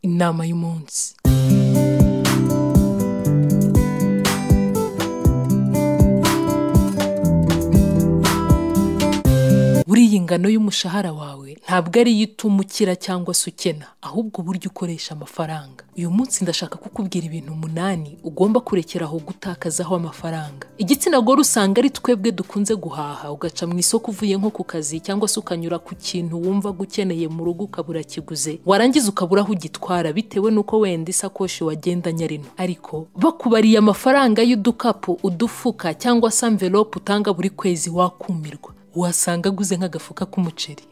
inama y'umunsi buriya ingano y'umushahara wawe ntabwo ari yo ituma ukira cyangwa se ukena ahubwo uburyo ukoresha amafaranga uyu munsi ndashaka kukubwira ibintu umunani ugomba kurekeraho gutakazaho amafaranga igitsina gore usanga ari twebwe dukunze guhaha ugaca mu isoko uvuye nko ku kazi cyangwa se ukanyura ku kintu wumva ukeneye mu rugo ukabura kiguze warangiza ukabura aho ugitwara bitewe n'uko wenda isakoshi wagendanye ari nto ariko bakubariye amafaranga y'udukapu udufuka cyangwa se amvelope utanga buri kwezi wakumirwa wasanga aguze nk'agafuka k'umuceri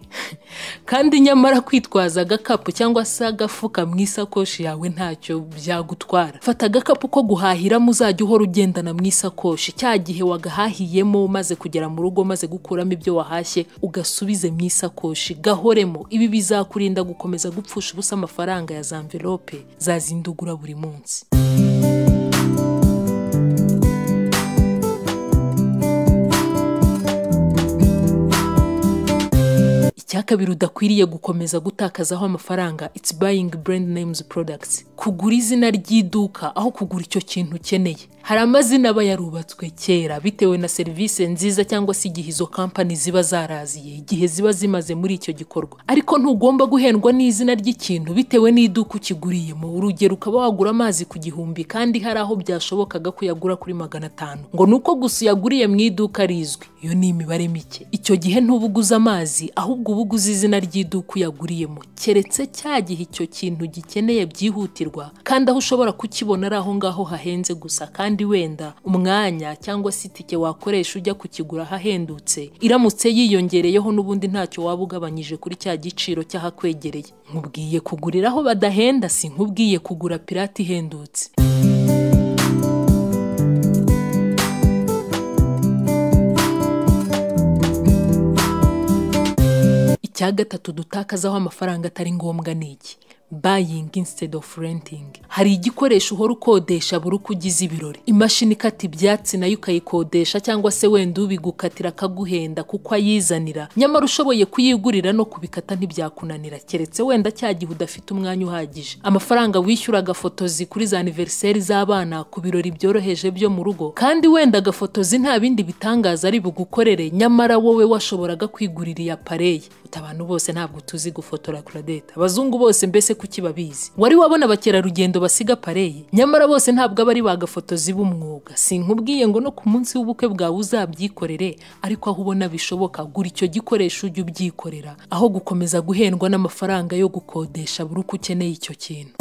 kandi nyamara kwitwaza agakapu cyangwa se agafuka mu isakoshi yawe ntacyo byagutwara fata agakapu ko guhahiramo uzajya uhora ugendana mu isakoshi cya gihe wagahahiyemo maze kugera mu rugo maze gukuramo ibyo wahashye ugasubize mu isakoshi gahoremo ibi bizakurinda gukomeza gupfusha ubusa amafaranga ya za mvelope zazindi ugura buri munsi icya kabiri udakwiriye gukomeza gutakazaho amafaranga it's buying brand names products kugura izina ry'iduka aho kugura icyo kintu ukeneye hari amazina aba yarubatswe kera bitewe na serivisi nziza cyangwa se igihe izo kampani ziba zaraziye igihe ziba zimaze muri icyo gikorwa ariko ntugomba guhendwa n'izina ry'ikintu bitewe n'iduka ukiguriyemo urugero ukaba wagura amazi ku gihumbi kandi hari aho byashobokaga ko uyagura kuri magana atanu ngo ni uko gusa uyaguriye mu iduka rizwi iyo ni imibare mike icyo gihe ntuba uguze amazi ahubwo uba uguze izina ry'iduka uyaguriyemo keretse cya gihe icyo kintu gikeneye byihutirwa kandi aho ushobora kukibona ari aho ngaho hahenze gusa kandi kandi wenda umwanya cyangwa se itike wakoresha ujya kukigura ahahendutse iramutse yiyongereyeho n'ubundi ntacyo waba ugabanyije kuri cya giciro cy'ahakwegereye nkubwiye kugurira aho badahenda si nkubwiye kugura pirate ihendutse icya gatatu dutakazaho amafaranga atari ngombwa ni iki buying instead of renting hari igikoresho uhora ukodesha buri uko ugize ibirori imashini ikata ibyatsi nayo ukayikodesha cyangwa se wenda ubigukatira akaguhenda kuko ayizanira nyamara ushoboye kuyigurira no kubikata ntibyakunanira keretse wenda cya gihe udafite umwanya uhagije amafaranga wishyuraga fotozi kuri za aniveriseri z'abana ku birori byoroheje byo mu rugo kandi wenda agafotozi nta bindi bitangaza ari bugukorere nyamara wowe washoboraga kwigurira iya pareye abantu bose ntabwo tuzi gufotora kuradeta abazungu bose mbese kuki babizi wari wabona abakerarugendo basiga pareyi nyamara bose ntabwo aba ari bagafotozi b'umwuga sinkubwiye ngo no ku munsi w'ubukwe bwawe uzabyikorere ariko aho ubona bishoboka gura icyo gikoresho ujye ubyikorera aho gukomeza guhendwa n'amafaranga yo gukodesha buri uko ukeneye icyo kintu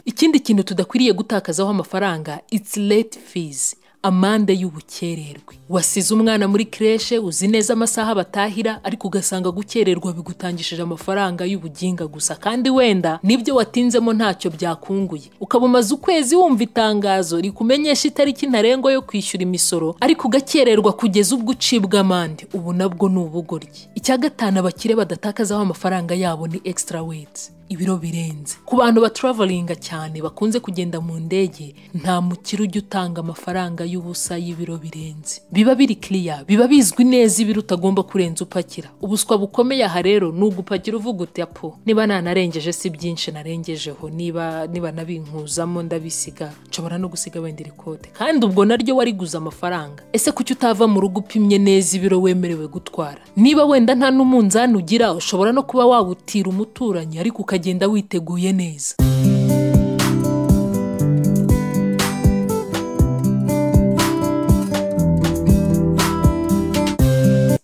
ikindi kintu tudakwiriye gutakazaho amafaranga it's late fees amande y'ubukererwe wasize umwana muri kreshe uzi neza amasaha batahira ariko ugasanga gukererwa bigutangishije amafaranga y'ubuginga gusa kandi wenda nibyo watinzemo ntacyo byakunguye ukaba umaze ukwezi wumva itangazo rikumenyesha itariki ntarengwa yo kwishyura imisoro ariko ugakererwa kugeza ubwo ucibwa amande ubu nabwo ni ubugoryi icya gatanu abakire badatakazaho amafaranga yabo ni extra weight ibiro birenze ku bantu baturavaringa cyane bakunze kugenda mu ndege nta mukire ujya utanga amafaranga y'ubusa y'ibiro birenze biba biri kiriya biba bizwi neza ibiro utagomba kurenza upakira ubuswa bukomeye aha rero ni ugupakira uvuga uti apo niba nanarengeje si byinshi narengejeho niba niba nabinkuzamo ndabisiga nshobora no gusiga wenda irikote kandi ubwo naryo wariguze amafaranga ese kuki utava mu rugo upimye neza ibiro wemerewe gutwara niba wenda nta n'umunzani ugira ushobora no kuba wawutira umuturanyi ariko uka ukagenda witeguye neza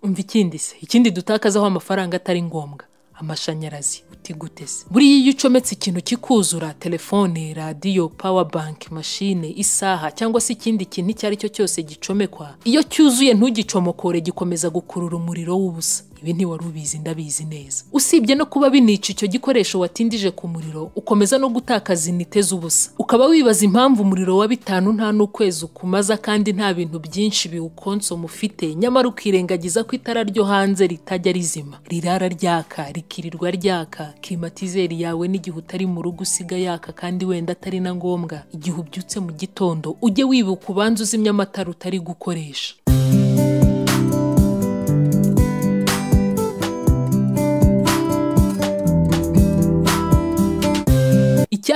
umva ikindi se ikindi dutakazaho amafaranga atari ngombwa amashanyarazi gute se buriya iyo ucometse ikintu kikuzura telefone radiyo pawa banki mashine isaha cyangwa se ikindi kintu icyo ari cyo cyose gicomekwa iyo cyuzuye ntugicomokore gikomeza gukurura umuriro w'ubusa ibi ntiwari ubizi ndabizi neza usibye no kuba binica icyo gikoresho watindije ku muriro ukomeza no gutakaza inite z'ubusa ukaba wibaza impamvu umuriro wa bitanu nta n'ukwezi ukumaza kandi nta bintu byinshi biwukonsoma ufite nyamara ukirengagiza ko itara ryo hanze ritajya rizima rirara ryaka rikirirwa ryaka klimatizeri yawe n'igihe utari mu rugo usiga yaka kandi wenda atari na ngombwa igihe ubyutse mu gitondo ujye wibuka ubanza uzimya amatara utari gukoresha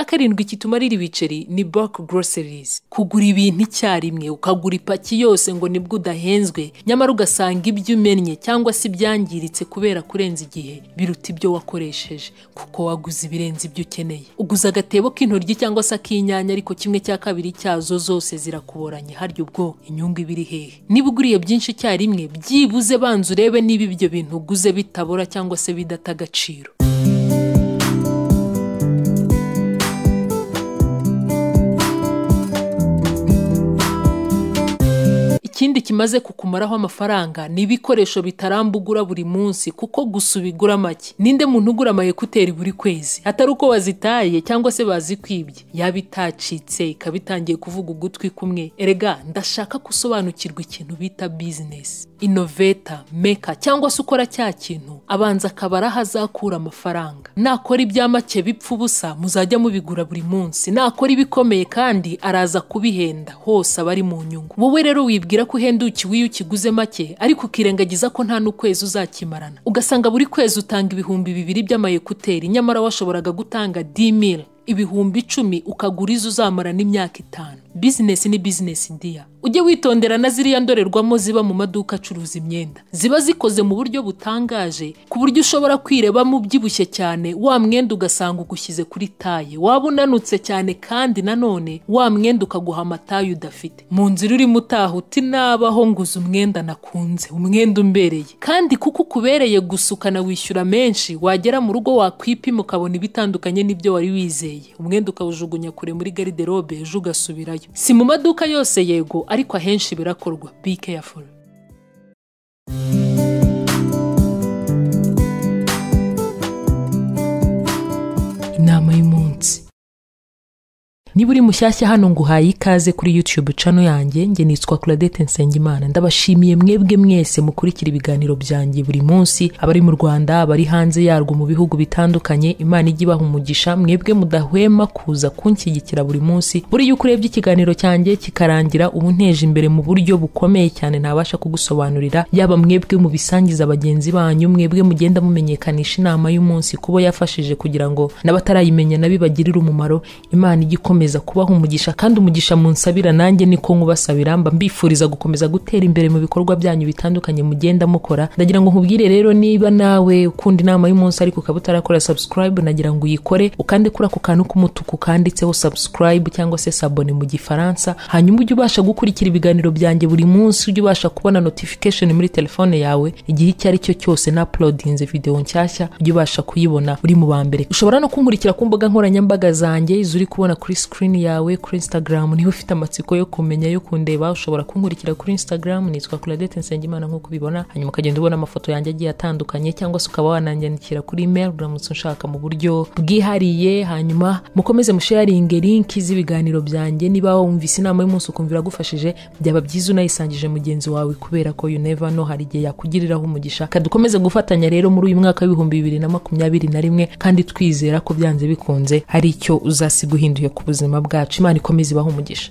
karindwi kitumarira ibiceri ni bulk groceries kugura ibintu icyarimwe ukagura ipaki yose ngo nibwo udahenzwe nyamara ugasanga ibyo umennye cyangwa se ibyangiritse kubera kurenza igihe biruta ibyo wakoresheje kuko waguze ibirenze ibyo ukeneye uguze agatebo k'intoryi cyangwa se ak'inyanya ariko kimwe cya kabiri cyazo zose zirakuboranye harya ubwo inyungu iba iri hehe niba uguriye byinshi icyarimwe byibuze banza urebe niba ibyo bintu uguze bitabora cyangwa se bidata agaciro ikindi kimaze kukumaraho amafaranga ni ibikoresho bitaramba ugura buri munsi kuko gusa ubigura make ninde muntu ugura ama ekuteri buri kwezi atari uko wazitaye cyangwa se bazikwibye yaba itacitse ikaba itangiye kuvuga ugutwi kumwe erega ndashaka gusobanukirwa ikintu bita bizinesi inoveta meka cyangwa se ukora cya kintu abanza akabara aho azakura amafaranga nakora ibya make bipfa ubusa muzajya mubigura buri munsi nakora ibikomeye kandi araza kubihenda hose aba ari mu nyungu wowe rero wibwira ko uhendukiwe iyo ukiguze make ariko ukirengagiza ko nta n'ukwezi uzakimarana ugasanga buri kwezi utanga ibihumbi bibiri by'amayekuteri nyamara washoboraga gutanga dimil ibihumbi icumi ukagura izo uzamara n'imyaka itanu bizinesi ni bizinesi diya ujye witondera na ziriya ndorerwamo ziba mu maduka acuruza imyenda ziba zikoze mu buryo butangaje ku buryo ushobora kwirebamo ubyibushye cyane wa mwenda ugasanga ugushyize kuri taye waba unanutse cyane kandi nanone wa mwenda ukaguha amataye udafite mu nzira urimo utaha uti nabaho nguze umwenda nakunze umwenda umbereye kandi kuko ukubereye gusukana wishyura menshi wagera mu rugo wakwipima ukabona ibitandukanye n'ibyo wari wizeye umwenda ukawujugunya kure muri gariderobe ejo ugasubirayo si mu maduka yose yego ariko ahenshi birakorwa be careful inama y'umunsi niba uri mushyashya hano ngo uhaye ikaze kuri YouTube cano yanjye nge nitwa Claudette Nsengimana ndabashimiye mwebwe mwese mukurikira ibiganiro byanjye buri munsi abari mu Rwanda abari hanze yarwo mu bihugu bitandukanye Imana ijye ibaha umugisha mwebwe mudahwema kuza kunshyigikira buri munsi buriya uko urebye ikiganiro cyanjye kikarangira ubu nteje imbere mu buryo bukomeye cyane ntabasha kugusobanurira yaba mwebwe mubisangiza bagenzi banyu mwebwe mugenda mumenyekanisha inama y'umunsi kubo yafashije kugira ngo n'abatarayimenya nabibagirire umumaro Imana ijye ikomeye kubaha umugisha kandi umugisha munsabira nanjye niko nkubasabira mba mbifuriza gukomeza gutera imbere mu bikorwa byanyu bitandukanye mugenda mukora ndagira ngo nkubwire rero niba nawe ukunda inama y'umunsi ariko ukaba utarakora subscribe nagira ngo uyikore ukande kuri ako kantu k'umutuku kanditseho subscribe cyangwa se sabone mu gifaransa hanyuma ujye ubasha gukurikira ibiganiro byanjye buri munsi ujye ubasha kubona notification muri telefone yawe igihe icyo ari cyo cyose na uploadinze video nshyashya ujye ubasha kuyibona uri mu ba mbere ushobora no kunkurikira ku mbuga nkoranyambaga zanjye zuri kubona kuri screen screen yawe kuri Instagram niba ufite amatsiko yo kumenya yo kundeba ushobora kunkurikira kuri Instagram nitwa Claudette Nsengimana nk'uko ubibona hanyuma ukagenda ubona amafoto yanjye agiye atandukanye cyangwa se ukaba wananyandikira kuri email uramutse unshaka mu buryo bwihariye hanyuma mukomeze musharinge link z'ibiganiro byanjye niba wumvise inama y'umunsi ukumva iragufashije byaba byiza unayisangije mugenzi wawe kubera ko you never know hari igihe yakugiriraho umugisha kadukomeze gufatanya rero muri uyu mwaka w'ibihumbi bibiri na makumyabiri na rimwe kandi twizera ko byanze bikunze hari icyo uzasiga uhinduye ku buzima bwacu imana ikomeze ibaha umugisha